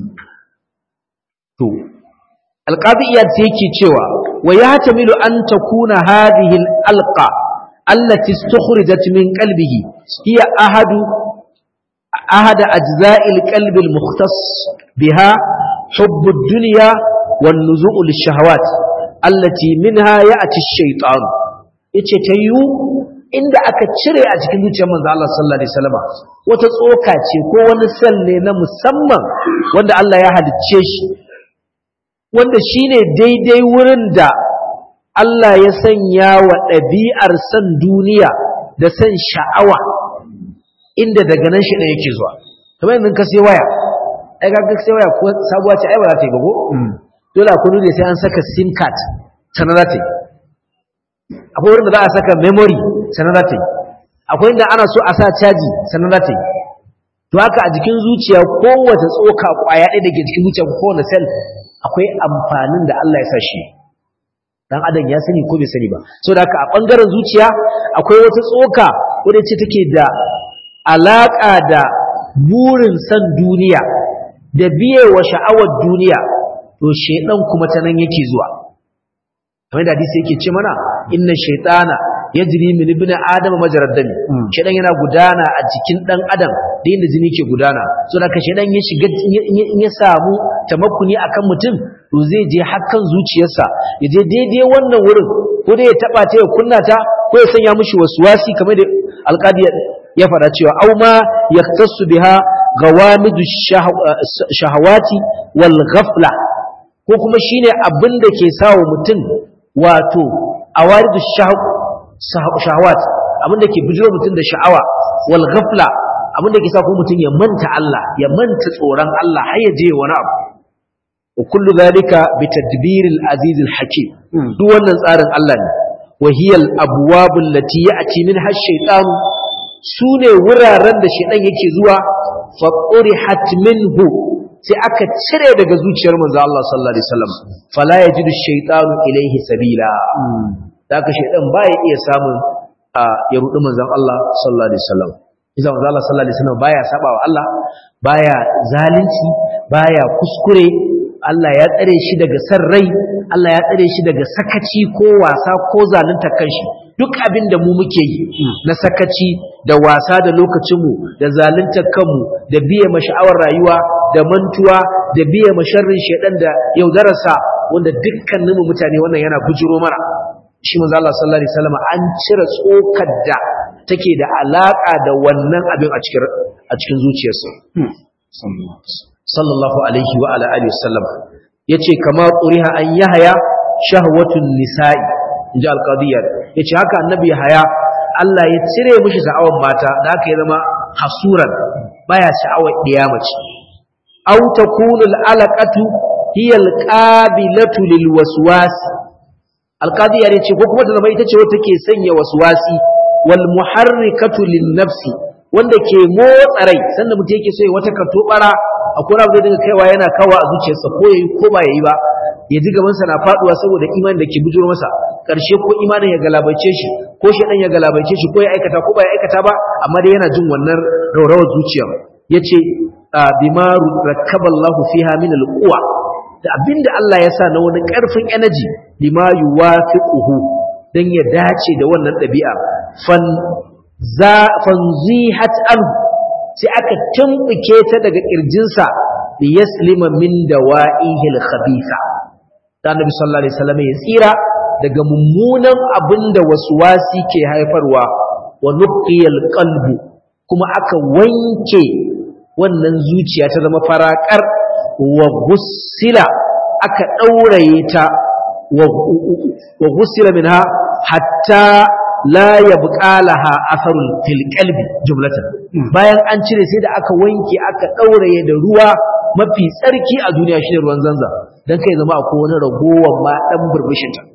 to alqabiyat sai yake cewa wa yahtamilu an takuna hadhihi alqa allati istukhrijat min qalbihi hiya ahadu ahad ajza'i alqalbi almukhtas biha حب الدنيا والنزوء للشهوات التي منها يأتي الشيطان yace ta yiwu inda aka cire a cikin zuciyar manzo Allah sallallahu alaihi wasallam wata tsoka ce ko wani sel ne na musamman wanda Allah ya halicce shi wanda shine daidai wurin da Allah ya sanya wa ɗabi'ar san duniya da san sha'awa inda daga nan shi ɗaya yake zuwa kamar yanzu ka sai waya ai ga sai waya ko sabuwa ce ai ba za ta yi ba ko dole a kudu ne sai an saka sim card sannan za ta yi akwai wurin da za a saka memory sannan za ta yi akwai inda ana so a sa caji sannan za ta yi to haka a jikin zuciya kowace tsoka kwaya ɗaya da ke jikin zuciya kowane sel akwai amfanin da Allah ya sa shi dan adam ya sani ko bai sani ba so da haka a bangaren zuciya akwai wata tsoka wadda ce take da alaka da burin san duniya da biye wa sha'awar duniya to shedan kuma ta nan yake zuwa kamar da hadisi yake ce mana inna shaytana yajri min ibn adam majrad dami shedan yana gudana a jikin dan adam da inda jini ke gudana so da ka shedan ya shiga in ya samu tamakkuni akan mutum to zai je hakkan zuciyarsa ya je daidai wannan wurin ko dai ya taba ta ya kunna ta ko ya sanya mishi waswasi kamar da alqadi ya fara cewa au ma yaktasu biha gawamidu shahawati wal ghafla ko kuma shine abin da ke sawa mutum wato awaridu shahawat abin da ke bijiro mutum da sha'awa wal ghafla abin da ke sa ko mutum ya manta Allah ya manta tsoron Allah har ya je wani abu wa kullu zalika bi tadbiril aziz al hakim duk wannan tsarin Allah ne wa hiya al abwab allati ya'ti minha ash-shaytan sune wuraren da shaytan yake zuwa fa qurihat minhu sai aka cire daga zuciyar manzo Allah sallallahu alaihi wasallam fala yajidu ash-shaytanu ilayhi sabila daga shaytan baya iya samun ya rudi manzon Allah sallallahu alaihi wasallam idan manzo Allah sallallahu alaihi wasallam baya sabawa Allah baya zalunci baya kuskure Allah ya tsare shi daga san rai Allah ya tsare shi daga sakaci ko wasa ko zalunta kanshi duk abin da mu muke yi na sakaci da wasa da lokacinmu da zalunta kanmu da biye masha'awar rayuwa da mantuwa da biye masharrin shedan da yaudararsa wanda dukkaninmu mutane wannan yana bujiro mara shi manzo Allah sallallahu alaihi wasallam an cire tsokar da take da alaka da wannan abin a cikin a cikin zuciyarsa sallallahu alaihi wa ala alihi wasallam yace kama quriha an yahya shahwatun nisa'i inji alqadiyya yace haka annabi yahya Allah ya cire mishi sha'awar mata da haka ya zama hasuran baya sha'awar mace. aw takunu al'alaqatu hiya alqabilatu lilwaswas alqadiyya yace ko kuma ta zama ita ce wata ke sanya waswasi wal muharrikatu lin-nafsi wanda ke motsa rai sanda mutum yake so ya wata katobara akwai abu da dinga kaiwa yana kawa a zuciyarsa ko yayi ko ba yayi ba ya ji gabansa na faduwa saboda imanin da ke bujuro masa karshe ko imanin ya galabaice shi ko shedan ya galabaice shi ko ya aikata ko ba ya aikata ba amma dai yana jin wannan rawrawar zuciya yace bima rakkaballahu fiha min alquwa da abinda Allah ya sa na wani karfin energy lima yuwafiquhu dan ya dace da wannan dabi'a fan za fanzihat anhu sai aka tumbuke ta daga kirjinsa da yaslima min dawa'ihil khabitha da annabi sallallahu alaihi wasallam ya tsira daga mummunan abinda waswasi ke haifarwa wa nuqiyal qalbu kuma aka wanke wannan zuciya ta zama farakar wa gussila aka dauraye ta wa gussila minha hatta la yabqa laha atharun fil qalbi jumlatan bayan an cire sai da aka wanke aka dauraye da ruwa mafi tsarki a duniya shine ruwan zanza dan kai zama akwai wani ragowar ma dan burbushin ta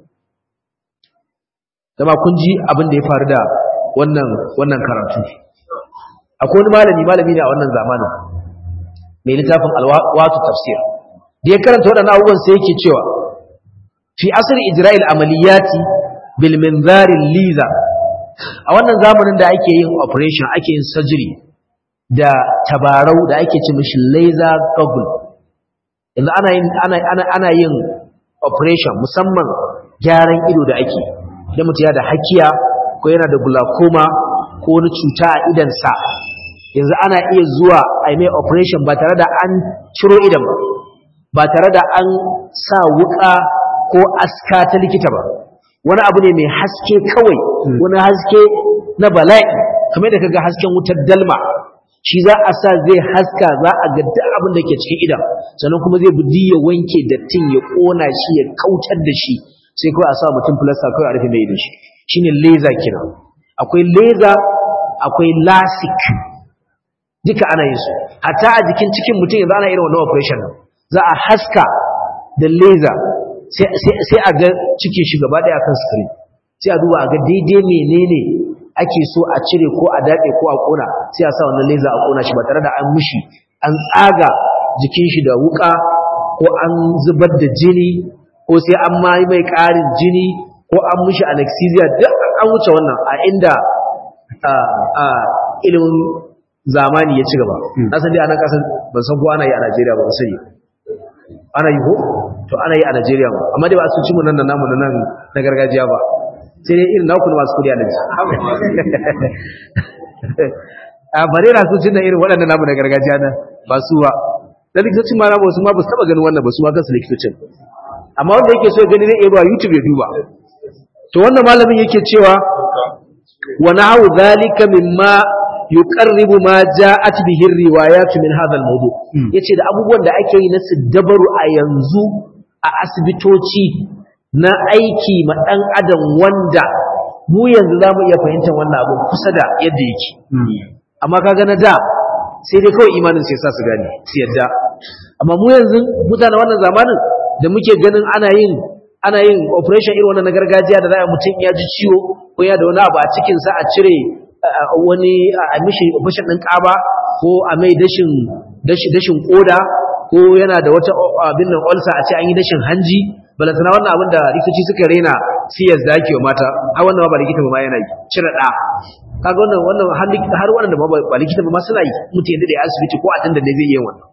dama kun ji abin da ya faru da wannan wannan karatu akwai wani malami malami ne a wannan zamanin mai littafin alwatu tafsir da ya karanta waɗannan abubuwan sai yake cewa fi asri ijra'il amaliyati bil minzarin liza a wannan zamanin da ake yin operation ake yin surgery da tabarau da ake ce mishi laser goggle yanzu ana yin ana ana ana yin operation musamman gyaran ido da ake idan mutum ya da hakiya ko yana da glaucoma ko wani cuta a idansa yanzu ana iya zuwa a mai operation ba tare da an ciro idan ba ba tare da an sa wuka ko aska ta likita ba wani abu ne mai haske kawai wani haske na bala'i kamar da kaga hasken wutar dalma shi za a sa zai haska za a ga duk abin da ke cikin idan sannan kuma zai budi ya wanke dattin ya kona shi ya kautar da shi sai kawai a sa mutum filasta kawai a rufe mai idan shi shine laser kenan akwai laser akwai lasik duka ana yin su hatta a jikin cikin mutum yanzu ana irin wannan operation za a haska da laser sai a ga cikin shi gaba daya kan screen sai a duba a ga daidai menene ake so a cire ko a daɗe ko a ƙona sai a sa wannan laser a ƙona shi ba tare da an mushi an tsaga jikin shi da wuka ko an zubar da jini ko sai an ma yi mai ƙarin jini ko an mushi anesthesia duk an wuce wannan a inda ilimin zamani ya ci gaba na san dai a nan ƙasar ban san ko ana yi a Najeriya ba sani ana yi ko to ana yi a Najeriya ba amma dai ba su ci mu nan da namu na nan na gargajiya ba sai dai irin naku masu kudi a nan a bare na su cin da irin waɗannan namu na gargajiya nan ba su ba da likitocin ma namu su ma ba su taɓa ganin wannan ba su ma kansu likitocin amma wanda yake so ya gani zai iya zuwa youtube ya duba to wannan malamin yake cewa wa na'u dhalika mimma yuqarribu ma ja'at bihi riwayat min hadha al-mawdu yace da abubuwan da ake yi na siddabaru a yanzu a asibitoci na aiki ma dan adam wanda mu yanzu zamu iya fahimtar wannan abu kusa da yadda yake amma kaga na da sai dai kawai imanin sai sa su gane su yadda amma mu yanzu mutanen wannan zamanin da muke ganin ana yin ana yin operation irin wannan na gargajiya da za a mutum ya ji ciwo ko ya da wani abu a cikin sa a cire wani a mishi operation din kaba ko a mai dashin dashin koda ko yana da wata abin nan ulcer a ce an yi dashin hanji balantana wannan abin da likitoci suka rena siyas da ake wa mata har wannan ba likita ba ma yana yi cire da kaga wannan wannan har wannan ba ba likita ba ma suna yi mutum yadda da asibiti ko a tanda ne zai yi wannan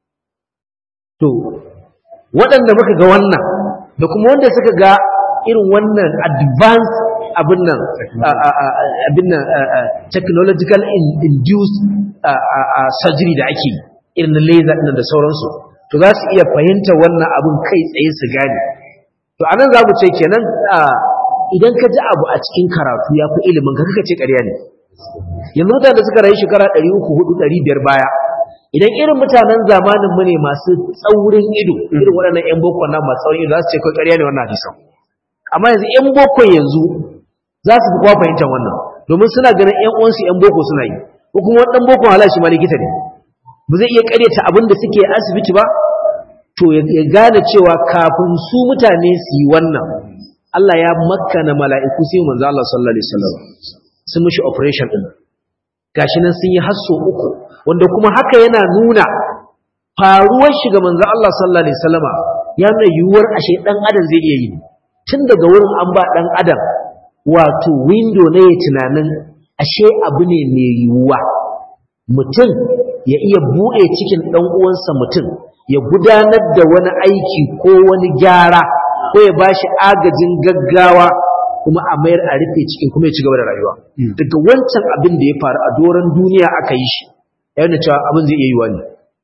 to waɗanda muka ga wannan da kuma wanda suka ga irin wannan advanced abin nan abin nan technological induced surgery da ake irin na laser ɗin da sauransu to za su iya fahimta wannan abin kai tsaye su gane to anan za mu ce kenan idan ka ji abu a cikin karatu ya fi ilimin ka kaka ce ƙarya ne yanzu mutane da suka rayu shekara 300 400 500 baya idan irin mutanen zamanin mu ne masu tsaurin ido irin waɗannan ƴan boko nan masu tsaurin ido za su ce kai ƙarya ne wannan hadisan amma yanzu ƴan boko yanzu za su fi kwa fahimtar wannan domin suna ganin ƴan uwansu ƴan boko suna yi ko kuma wani ɗan boko hala shi ma likita ne ba zai iya ƙaryata abin da suke asibiti ba to ya gane cewa kafin su mutane su yi wannan Allah ya makkana mala'iku sai manzo Allah sallallahu alaihi wasallam sun mishi operation din gashi nan sun yi hasso uku wanda kuma haka yana nuna faruwar shi ga manzo Allah sallallahu alaihi wasallama ya nuna yiwuwar ashe dan adam zai iya yi tun daga wurin an ba dan adam wato window ne ya tunanin ashe abu ne mai yiwuwa mutum ya iya buɗe cikin ɗan uwansa mutum ya gudanar da wani aiki ko wani gyara ko ya bashi agajin gaggawa kuma a mayar a rufe cikin kuma ya ci gaba da rayuwa daga wancan abin da ya faru a doron duniya aka yi shi ya yana cewa abin zai iya yiwa ne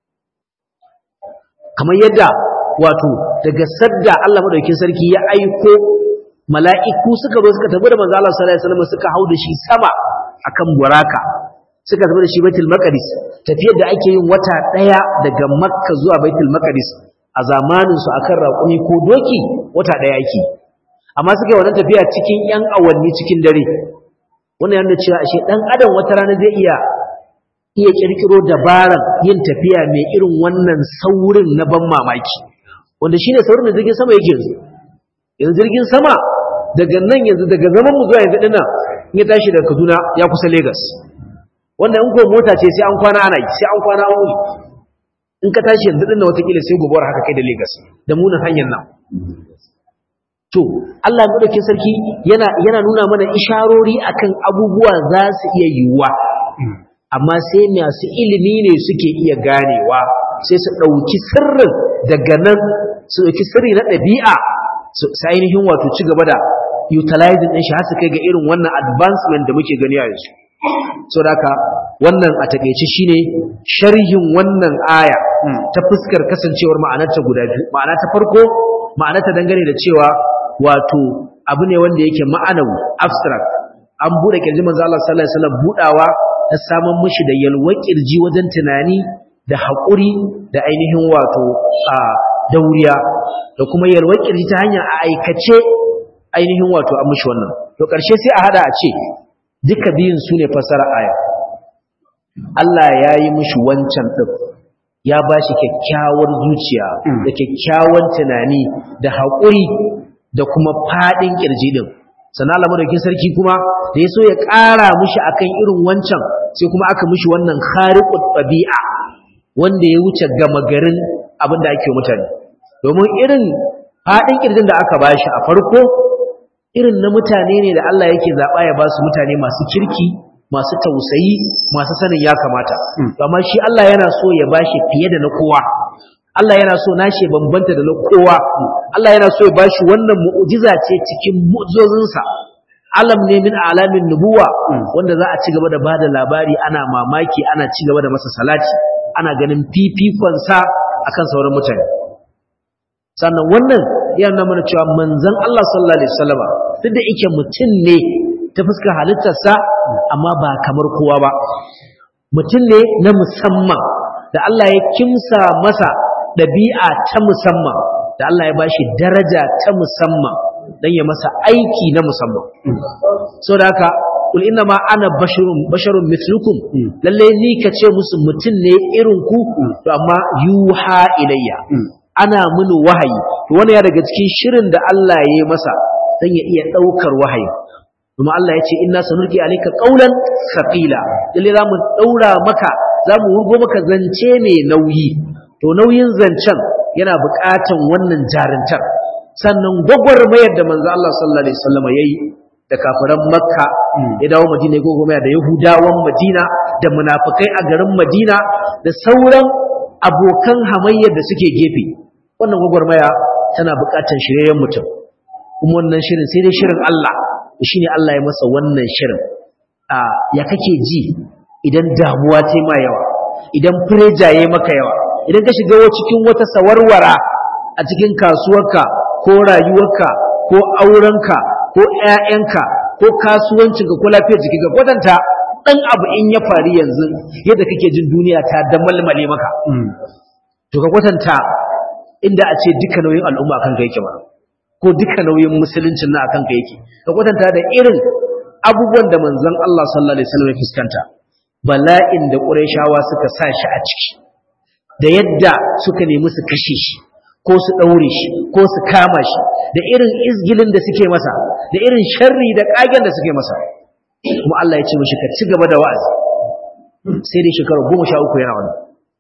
kamar yadda wato daga sadda Allah madaukakin sarki ya aiko mala'iku suka zo suka tafi da manzo Allah sallallahu alaihi wasallam suka hau da shi sama akan buraka suka tafi da shi Baitul Maqdis tafiyar da ake yin wata daya daga Makka zuwa Baitul Maqdis a zamanin su akan raƙumi ko doki wata daya yake amma suka yi wannan tafiya cikin yan awanni cikin dare wannan yana cewa ashe dan adam wata rana zai iya iya kirkiro dabaran yin tafiya mai irin wannan saurin na ban mamaki wanda shine saurin da jirgin sama yake yanzu yanzu jirgin sama daga nan yanzu daga zaman mu zuwa yanzu dinnan in ya tashi daga Kaduna ya kusa Lagos wannan in ko mota ce sai an kwana ana yi sai an kwana an wuri in ka tashi yanzu dinnan watakila sai gobe haka kai da Lagos da munin hanyar nan to Allah madaukakin sarki yana yana nuna mana isharori akan abubuwa za su iya yiwuwa amma sai masu ilimi ne suke iya ganewa sai su ɗauki sirrin daga nan su ɗauki sirri na ɗabi'a su ainihin wato ci gaba da utilizing ɗin shi har su kai ga irin wannan advancement da muke gani a yanzu so da haka wannan a takaice shine sharhin wannan aya ta fuskar kasancewar ma'anarta guda biyu ma'ana ta farko ma'anarta dangane da cewa wato abu ne wanda yake ma'anawi abstract an bude kirji manzo Allah sallallahu alaihi wasallam budawa ta samun mishi da yalwar kirji wajen tunani da haƙuri da ainihin wato a dauriya da kuma yalwar kirji ta hanyar a aikace ainihin wato an mishi wannan to ƙarshe sai a hada a ce duka biyun su ne fasara aya Allah ya yi mishi wancan ɗin ya ba shi kyakkyawar zuciya da kyakkyawan tunani da haƙuri da kuma faɗin ƙirji ɗin sannan Allah madaukin sarki kuma da ya so ya ƙara mishi akan irin wancan sai kuma aka mishi wannan khariqut tabi'a wanda ya wuce gama garin abin da ake mutane domin irin faɗin ƙirjin da aka bashi a farko irin na mutane ne da Allah yake zaɓa ya ba su mutane masu kirki masu tausayi masu sanin ya kamata amma shi Allah yana so ya bashi fiye da na kowa Allah yana so nashi bambanta da na kowa Allah yana so ya bashi wannan mu'jiza ce cikin mu'jizozinsa alam ne min alamin nubuwa wanda za a ci gaba da bada labari ana mamaki ana ci gaba da masa salati ana ganin fifikon sa akan sauran mutane sannan wannan yana mana cewa manzon Allah sallallahu alaihi wasallam duk da yake mutum ne ta fuskar halittarsa amma ba kamar kowa ba mutum ne na musamman da Allah ya kimsa masa ɗabi'a ta musamman da Allah ya bashi daraja ta musamman don ya masa aiki na musamman so da haka kul inna ma ana basharun basharun mithlukum lalle ni ka ce musu mutum ne irin ku to amma yuha ilayya ana mini wahayi to wani ya daga cikin shirin da Allah ya yi masa don ya iya ɗaukar wahayi kuma Allah ya ce inna sanurki alayka qawlan thaqila lalle za mu daura maka za mu wurgo maka zance mai nauyi to nauyin zancen yana buƙatan wannan jarintar sannan gwagwarmayar da manzo Allah sallallahu alaihi wasallam yayi da kafiran makka ya dawo madina ya gwagwarmaya da yahudawan madina da munafikai a garin madina da sauran abokan hamayyar da suke gefe wannan gwagwarmaya tana buƙatan shiryayyen mutum kuma wannan shirin sai dai shirin Allah shi ne Allah ya masa wannan shirin a ya kake ji idan damuwa ce ma yawa idan fureja ya maka yawa idan ka shiga cikin wata sawarwara a cikin kasuwarka ko rayuwarka ko aurenka ko ƴaƴanka ko kasuwancinka ko lafiyar jikinka kwatanta ɗan abu in ya faru yanzu yadda kake jin duniya ta damalmale maka to ka kwatanta inda a ce duka nauyin al'umma kan kai yake ba ko duka nauyin musuluncin na akan ka yake ka kwatanta da irin abubuwan da manzon Allah sallallahu alaihi wasallam ya fuskanta bala'in da Qurayshawa suka sa shi a ciki da yadda suka nemi su kashe shi ko su daure shi ko su kama shi da irin izgilin da suke masa da irin sharri da kagen da suke masa kuma Allah ya ce mishi ka ci gaba da wa'azi sai dai shekara goma sha uku yana wannan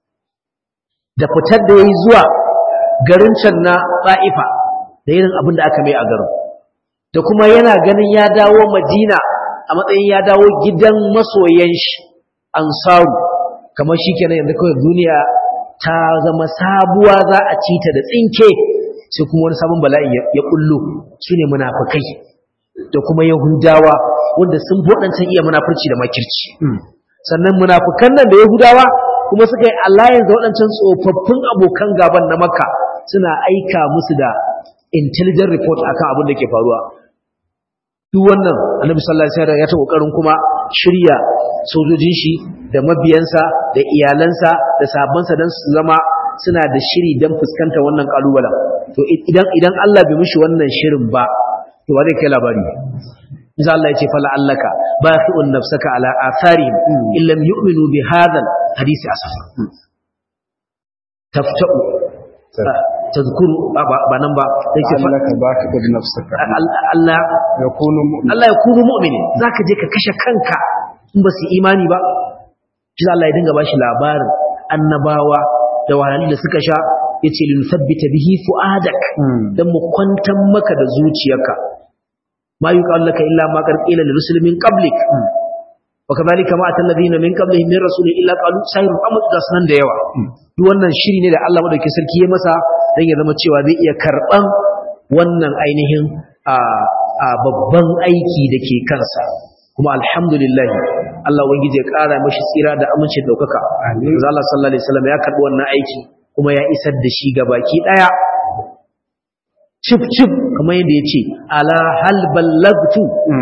da fitar da yayi zuwa garin can na Ba'ifa da irin abin da aka mai a garin da kuma yana ganin ya dawo madina a matsayin ya dawo gidan masoyan shi ansaru kamar shi kenan yanzu kawai duniya ta zama sabuwa za a ci ta da tsinke sai kuma wani sabon bala'i ya kullu su ne munafukai da kuma yahudawa wanda sun waɗancan iya munafurci da makirci sannan munafukan nan da yahudawa kuma suka yi alliance da waɗancan tsofaffin abokan gaban na makka suna aika musu da intelligent report akan abin da ke faruwa duk wannan annabi sallallahu alaihi wasallam ya ta kokarin kuma shirya sojojin shi da mabiyansa da iyalansa da sabansa dan su zama suna da shiri dan fuskanta wannan kalubalen to idan idan Allah bai mishi wannan shirin ba to wa zai kai labari Isa Allah ya ce fala allaka baqi'un nafsaka ala atharihim illam yu'minu bi hadha hadisi asafa tafta'u tazkuru ba nan ba yake annaka baqi'un nafsaka Allah yakunu mu'min Allah ya kunu mu'mini zaka je ka kashe kanka in ba su imani ba shi Allah ya dinga bashi labarin annabawa da wahalhalun da suka sha yace lin sabbita bihi fuadak dan mu kwantar maka da zuciyarka ma yuqal laka illa ma qad qila lil rusul min qablik wa kadhalika ma atal ladina min qablihim min rasul illa qalu sayrun amr gasnan da yawa duk wannan shiri ne da Allah madaukakin sarki ya masa dan ya zama cewa zai iya karban wannan ainihin a babban aiki da ke kansa kuma alhamdulillah Allah ubangiji ya kara mashi tsira da amince daukaka amin Allah sallallahu alaihi wasallam ya karbi wannan aiki kuma ya isar da shi ga baki daya cif cif kamar yadda yace ala hal ballagtu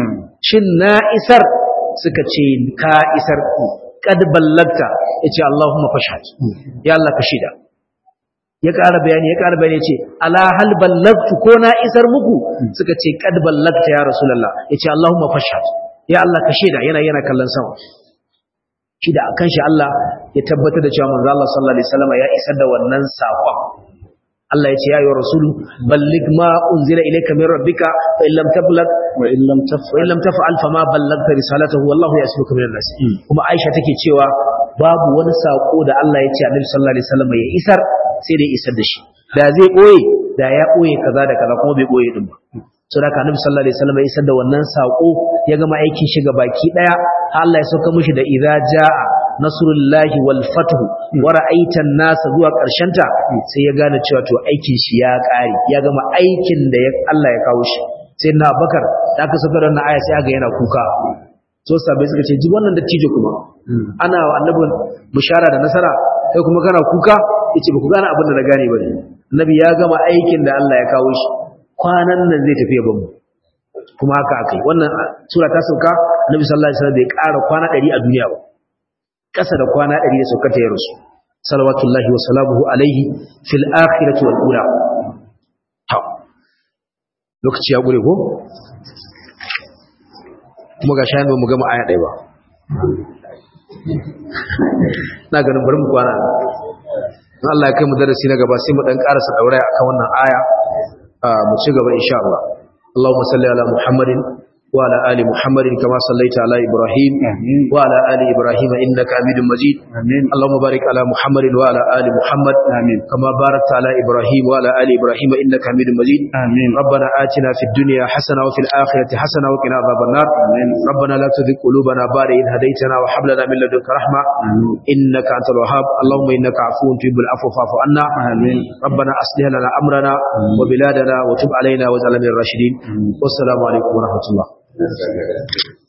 shin na isar suka ce ka isar kad ballagta yace Allahumma fashhad ya Allah ka shida ya ƙara bayani ya ƙara bayani yace ala hal ballagtu ko na isar muku suka ce kad ballagta ya rasulullah yace Allahumma fashhad ya Allah ka shida yana yana kallon sama shi da akan shi Allah ya tabbatar da cewa manzo Allah sallallahu alaihi wasallam ya isar da wannan saƙon Allah ya ce ya ayyuhar rasulu balligh ma unzila ilayka min rabbika fa illam tablag wa in lam taf'al wa illam taf'al fama ballagta risalatahu wallahu yasmuka minan nas kuma Aisha take cewa babu wani sako da Allah ya ce Annabi sallallahu alaihi wasallam ya isar sai dai isar da shi da zai boye da ya boye kaza da kaza kuma bai boye din ba so da Annabi sallallahu alaihi wasallam ya isar da wannan sako ya gama aikin shi baki daya Allah ya sauka mishi da idza jaa nasrullahi wal fathu wa ra'aitan nasa zuwa karshen ta sai ya gane cewa to aikin shi ya kare ya gama aikin da Allah ya kawo shi sai na Abubakar da aka saka wannan aya sai aga yana kuka so sabai suka ce ji wannan dattijo kuma ana wa annabin bishara da nasara kai kuma kana kuka yace ba ku gane abin da na gane ba annabi ya gama aikin da Allah ya kawo shi kwanan nan zai tafi ya bamu kuma haka akai wannan sura ta sauka annabi sallallahu alaihi wasallam bai ƙara kwana 100 a duniya ba ƙasa da kwana 100 da saukar ta ya rasu salawatullahi wa salamuhu alaihi fil akhirati wal ula to lokaci ya gure ko kuma ga shayin ba mu gama aya ɗaya ba na ganin bari mu kwana in Allah ya kai mu darasi na gaba sai mu dan karasa dauraya akan wannan aya mu ci gaba insha Allah Allahumma salli ala Muhammadin wa ala ali Muhammadin kama sallaita ala Ibrahim wa ala ali Ibrahim innaka Hamidum Majid amin Allahumma barik ala Muhammadin wa ala ali Muhammad amin kama barakta ala Ibrahim wa ala ali Ibrahim innaka Hamidum Majid amin ربنا آتنا في الدنيا حسنة وفي الآخرة حسنة وقنا عذاب النار آمين. ربنا لا تزغ قلوبنا بعد إذ هديتنا وهب لنا من لدنك رحمة آمين. إنك أنت الوهاب اللهم إنك عفو تحب العفو فاعف عنا آمين. ربنا أصلح لنا أمرنا وبلادنا وتب علينا واجعلنا من الراشدين والسلام عليكم ورحمة الله